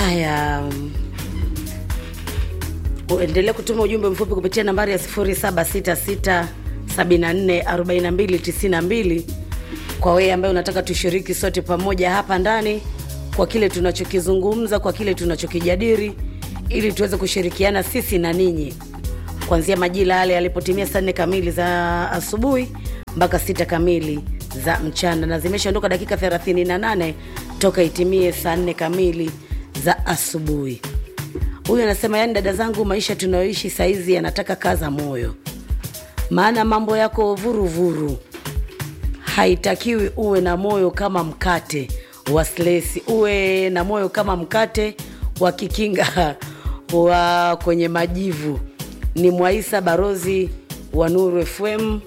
haya mm, uendelee kutuma ujumbe mfupi kupitia nambari ya 0766744292 kwa wewe ambaye unataka tushiriki sote pamoja hapa ndani kwa kile tunachokizungumza kwa kile tunachokijadiri ili tuweze kushirikiana sisi na ninyi kuanzia majira yale yalipotimia saa nne kamili za asubuhi mpaka sita kamili za mchana na zimeshaondoka dakika 38 toka itimie saa nne kamili za asubuhi huyu anasema yani dada zangu maisha tunayoishi saizi yanataka kaza moyo maana mambo yako vuruvuru haitakiwi uwe na moyo kama mkate wa slesi uwe na moyo kama mkate wa kikinga wa kwenye majivu ni mwaisa barozi wa nuru fm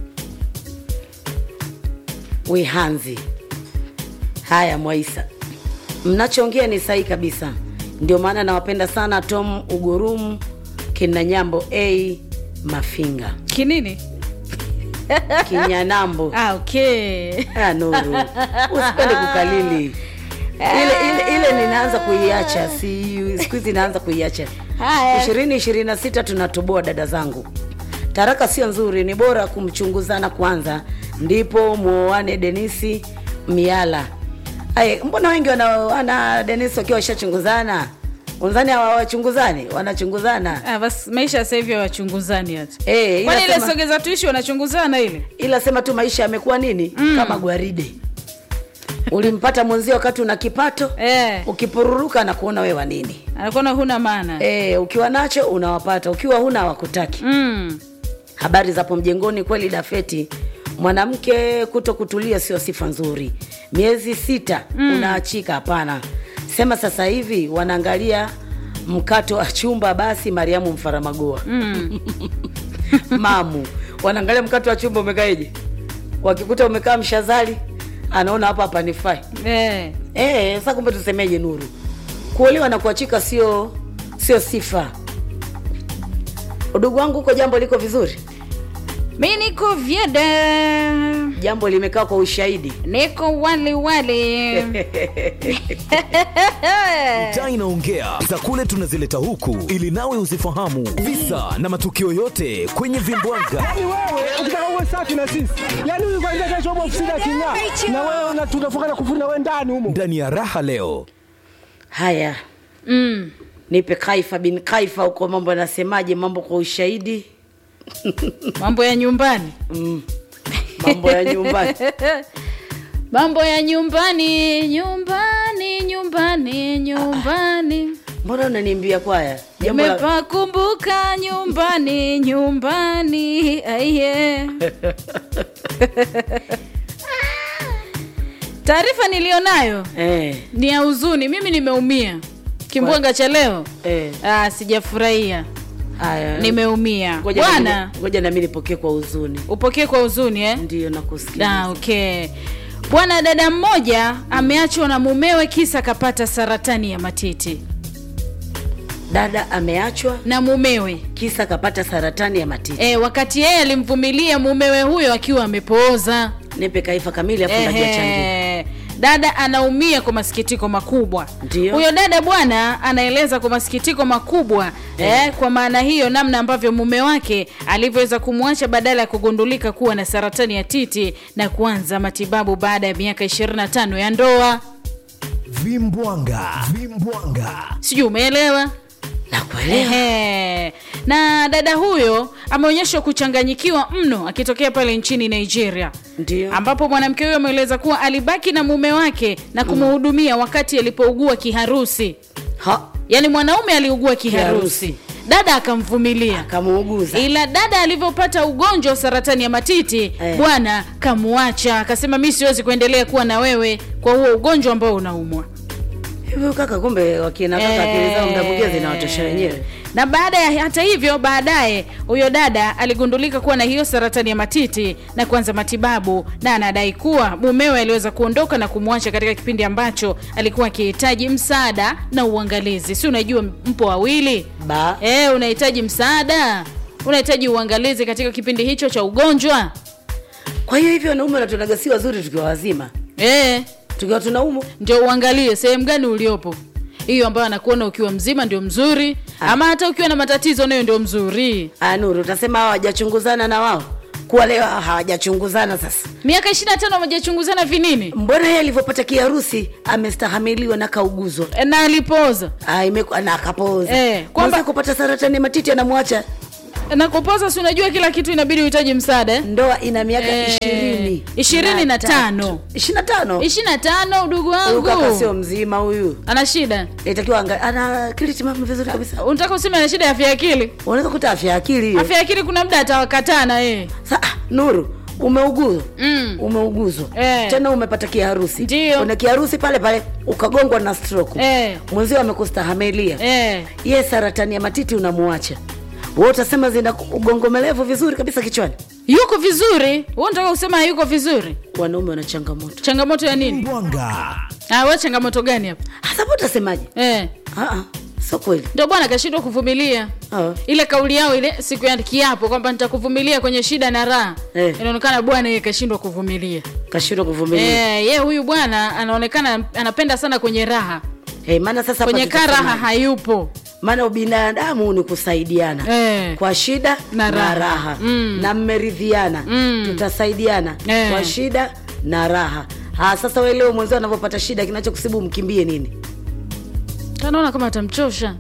wihanzi haya mwaisa mnachoongea ni sahihi kabisa ndio maana nawapenda sana tom ugurum kina nyambo a mafinga kinini kinyanambo ah, okay. Ah, nuru usipende kukalili ile, ile, ile ninaanza kuiacha si siku hizi naanza kuiacha Haya. ishirini ishirini na sita tunatoboa dada zangu taraka sio nzuri ni bora kumchunguzana kwanza ndipo muoane denisi miala Ay, mbona wengi wana, wana denisi wakiwa washachunguzana unzani hawachunguzani wanachunguzana Ah, basi maisha sasa hivi wachunguzani hata Eh, ila kwani ile sema- sogeza tuishi wanachunguzana ile ila sema tu maisha yamekuwa nini mm. kama gwaride ulimpata mwenzio wakati una kipato eh, ukipururuka na kuona wewe wa nini anakuona huna maana e, ukiwa nacho unawapata ukiwa huna hawakutaki mm. habari zapo mjengoni kweli dafeti mwanamke kuto kutulia sio sifa nzuri miezi sita mm. unaachika hapana sema sasa hivi wanaangalia mkato wa chumba basi mariamu mfaramagoa Mm. mamu wanaangalia mkato wa chumba umekaeje wakikuta umekaa mshazali anaona hapa hapa nifai Eh. Eh, sasa kumbe tusemeje nuru kuolewa na kuachika sio sio sifa udugu wangu huko jambo liko vizuri mi niko vyeda jambo limekaa kwa ushahidi niko wali wali Taa inaongea za kule tunazileta huku ili nawe uzifahamu visa na matukio yote kwenye vimbwanga. Yaani wewe ukitaka uwe safi na sisi, yaani huyu kwanza kesho upo ofisini aking'aa, na wewe una- tunafunga na kufuri na wewe ndani humo. Ndani ya raha leo haya mm. nipe kaifa bin kaifa huko mambo yanasemaje mambo kwa ushahidi mambo ya nyumbani mm. mambo ya nyumbani mambo ya nyumbani nyumbani nyumbani nyumbani mbona unaniimbia kwaya jambo la, nimepakumbuka nyumbani nyumbani aiye taarifa niliyonayo eh, ni ya huzuni mimi nimeumia kimbwanga cha leo eh, ah, sijafurahia haya nimeumia Ngoja na bwana mimi- ngoja nami nipokee kwa huzuni upokee kwa huzuni eh? ndio nakusikia Ah, okay bwana dada mmoja ameachwa na mumewe kisa akapata saratani ya matiti dada ameachwa na mumewe kisa kapata saratani ya matiti e, wakati yeye alimvumilia mumewe huyo akiwa amepooza nipe kaifa kamili afu najua changi Ehe. dada anaumia kwa masikitiko makubwa Ndio. huyo dada bwana anaeleza kwa masikitiko makubwa eh, kwa maana hiyo namna ambavyo mume wake alivyoweza kumwacha badala ya kugundulika kuwa na saratani ya titi na kuanza matibabu baada ya miaka 25 ya ndoa vimbwanga vimbwanga sijui umeelewa nakuelewa Ehe. na dada huyo ameonyeshwa kuchanganyikiwa mno akitokea pale nchini nigeria ndio ambapo mwanamke huyo ameeleza kuwa alibaki na mume wake na kumhudumia wakati alipougua kiharusi ha yaani mwanaume aliugua kiharusi Kiharusi. dada akamvumilia kamuuguza ila dada alivyopata ugonjwa wa saratani ya matiti Eh. bwana kamuacha akasema mi siwezi kuendelea kuwa na wewe kwa huo ugonjwa ambao unaumwa hivyo kaka kumbe wakina kaka akili zao muda mwingine zinawatosha wenyewe na baada ya hata hivyo baadaye huyo dada aligundulika kuwa na hiyo saratani ya matiti na kuanza matibabu na anadai kuwa mumewe aliweza kuondoka na kumwacha katika kipindi ambacho alikuwa akihitaji msaada na uangalizi si unajua mpo wawili ba e, unahitaji msaada unahitaji uangalizi katika kipindi hicho cha ugonjwa kwa hiyo hivyo wanaume wanatunaga si wazuri tukiwa wazima e, tukiwa tunaumu ndio uangalie sehemu gani uliopo hiyo ambayo anakuona ukiwa mzima ndio mzuri ama hata ukiwa na matatizo nayo ndio mzuri Ah, Nuru, utasema hawa hawajachunguzana na wao kuwa leo hawajachunguzana sasa. miaka ishiri na tano wamejachunguzana vinini Mbona yeye alivyopata kiharusi amestahamiliwa na kauguzwa E, na alipooza Ah, imeku- na akapooza Eh, kwamba- kwamba kupata saratani ya matiti anamwacha na kupoza si unajua kila kitu inabidi uhitaji msaada eh? ndoa ina miaka Eh, ishirini ishirini na tatu. tano. ishirini na tano ishiri na tano udugu huyu kaka sio wangu mzima huyu ana shida itakiwa anga- ana akili timamu vizuri kabisa unataka useme ana shida ya afya ya akili unaweza kuta afya ya akili hiyo. afya ya akili kuna muda atawakataa na yeye Sa, ah, nuru umeuguzwa Mm. umeuguzwa Eh. tena umepata kiharusi Ndio. una kiharusi pale pale ukagongwa na stroke Eh. mwenzio amekustahamilia eh. ye saratani ya matiti unamuacha we utasema zina ugongomelevu vizuri kabisa kichwani yuko vizuri wewe unataka kusema hayuko vizuri wanaume wana changamoto changamoto ya nini Mbwanga. ah, we changamoto gani hapa hasa po utasemaje eh. Ah, ah, sio kweli ndio bwana kashindwa kuvumilia Ah. ile kauli yao ile siku ya kiapo kwamba nitakuvumilia kwenye shida na raha Eh. inaonekana bwana yeye kashindwa kuvumilia kashindwa kuvumilia eh, ye huyu bwana anaonekana anapenda sana kwenye raha hey, maana sasa hapa kwenye karaha tutasemaje? hayupo maana ubinadamu ni kusaidiana Eh. kwa shida Na na raha. raha, Mm. na mmeridhiana Mm. tutasaidiana Eh. kwa shida na raha ha, sasa we leo mwenzio anavyopata shida kinachokusibu mkimbie nini anaona kama atamchosha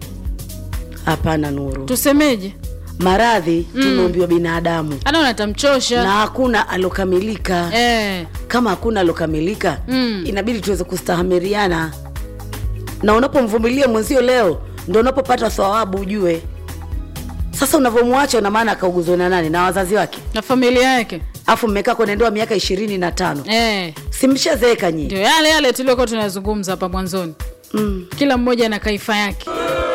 hapana nuru tusemeje maradhi tumeumbiwa binadamu anaona atamchosha na hakuna alokamilika eh. kama hakuna alokamilika Mm. inabidi tuweze kustahamiriana na unapomvumilia mwenzio leo ndo unapopata thawabu ujue sasa unavyomwacha una maana akauguzwa na nani na wazazi wake na familia yake afu mmekaa kwenye ndoa miaka ishirini na tano eh. simshazeeka nyinyi ndio yale yale tuliokuwa tunazungumza hapa mwanzoni mm. kila mmoja na kaifa yake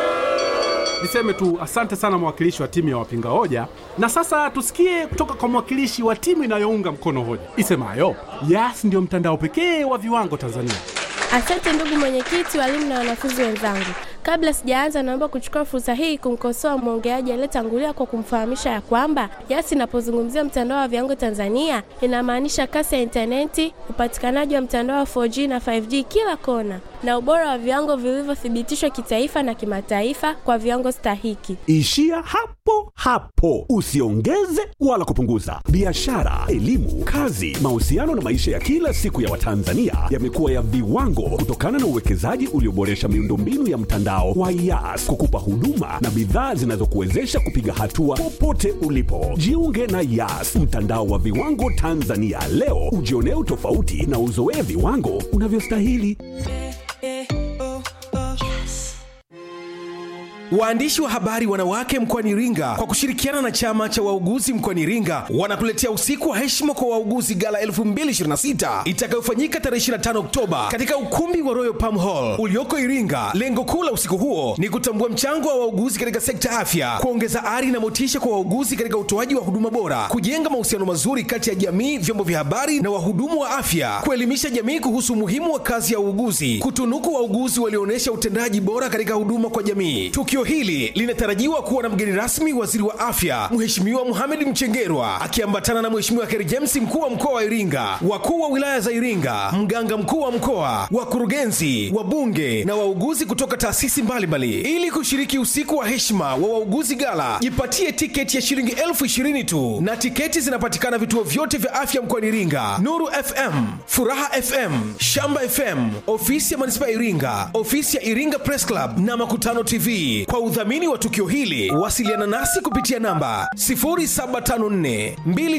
Niseme tu asante sana mwakilishi wa timu ya wapinga hoja, na sasa tusikie kutoka kwa mwakilishi wa timu inayounga mkono hoja isemayo Yas ndio mtandao pekee wa viwango Tanzania. Asante ndugu mwenyekiti, walimu na wanafunzi wenzangu. Kabla sijaanza, naomba kuchukua fursa hii kumkosoa mwongeaji aliyetangulia kwa kumfahamisha ya kwamba Yas inapozungumzia mtandao wa viwango Tanzania inamaanisha kasi ya intaneti, upatikanaji wa mtandao wa 4G na 5G kila kona, na ubora wa viwango vilivyothibitishwa kitaifa na kimataifa kwa viwango stahiki. Ishia hapo hapo, usiongeze wala kupunguza. Biashara, elimu, kazi, mahusiano na maisha ya kila siku ya Watanzania yamekuwa ya viwango kutokana na uwekezaji ulioboresha miundombinu ya mtandao wa Yas kukupa huduma na bidhaa zinazokuwezesha kupiga hatua popote ulipo. Jiunge na Yas, mtandao wa viwango Tanzania leo, ujionee utofauti na uzoee viwango unavyostahili. Waandishi wa habari wanawake mkoani Iringa kwa kushirikiana na chama cha wauguzi mkoani Iringa wanakuletea usiku wa heshima kwa wauguzi gala 2026 itakayofanyika tarehe 25 Oktoba katika ukumbi wa Royal Palm Hall ulioko Iringa. Lengo kuu la usiku huo ni kutambua mchango wa wauguzi katika sekta afya, kuongeza ari na motisha kwa wauguzi katika utoaji wa huduma bora, kujenga mahusiano mazuri kati ya jamii, vyombo vya habari na wahudumu wa afya, kuelimisha jamii kuhusu umuhimu wa kazi ya uuguzi, kutunuku wauguzi walioonyesha utendaji bora katika huduma kwa jamii. Tukio hili linatarajiwa kuwa na mgeni rasmi waziri wa afya Mheshimiwa Mohamed Mchengerwa akiambatana na Mheshimiwa Kheri James mkuu wa mkoa wa Iringa, wakuu wa wilaya za Iringa, mganga mkuu wa mkoa, wakurugenzi, wabunge na wauguzi kutoka taasisi mbalimbali. Ili kushiriki usiku wa heshima wa wauguzi gala, jipatie tiketi ya shilingi elfu ishirini tu, na tiketi zinapatikana vituo vyote vya afya mkoani Iringa: Nuru FM, Furaha FM, Shamba FM, ofisi ya manispaa ya Iringa, ofisi ya Iringa Press Club na Makutano TV. Kwa udhamini wa tukio hili, wasiliana nasi kupitia namba 0754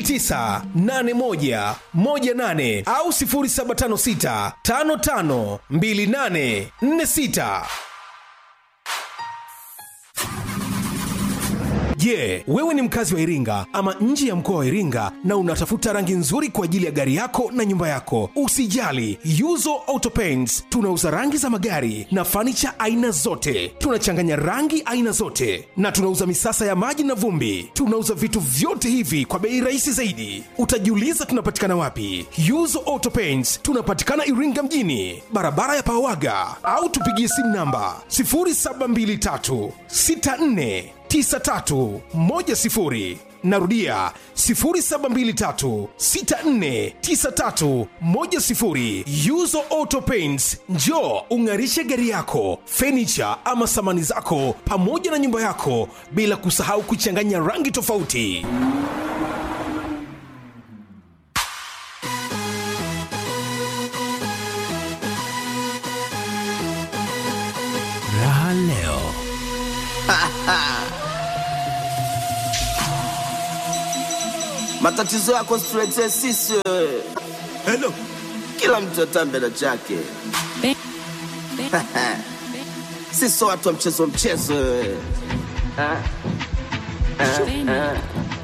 2981 18 au 0756 55 28 46. Je, wewe ni mkazi wa Iringa ama nje ya mkoa wa Iringa na unatafuta rangi nzuri kwa ajili ya gari yako na nyumba yako? Usijali, Yuzo Auto Paints tunauza rangi za magari na fanicha aina zote. Tunachanganya rangi aina zote na tunauza misasa ya maji na vumbi. Tunauza vitu vyote hivi kwa bei rahisi zaidi. Utajiuliza tunapatikana wapi? Yuzo Auto Paints tunapatikana Iringa mjini, barabara ya Pawaga, au tupigie simu namba 0723 64 9310 narudia 0723649310 yuzo auto paints njo ung'arishe gari yako fenicha ama samani zako pamoja na nyumba yako bila kusahau kuchanganya rangi tofauti Raha leo. matatizo yako situletee sisi wewe. Hello. Kila mtu atambe na chake. Sisi watu wa mchezo mchezo wewe. Ah, ah, ah.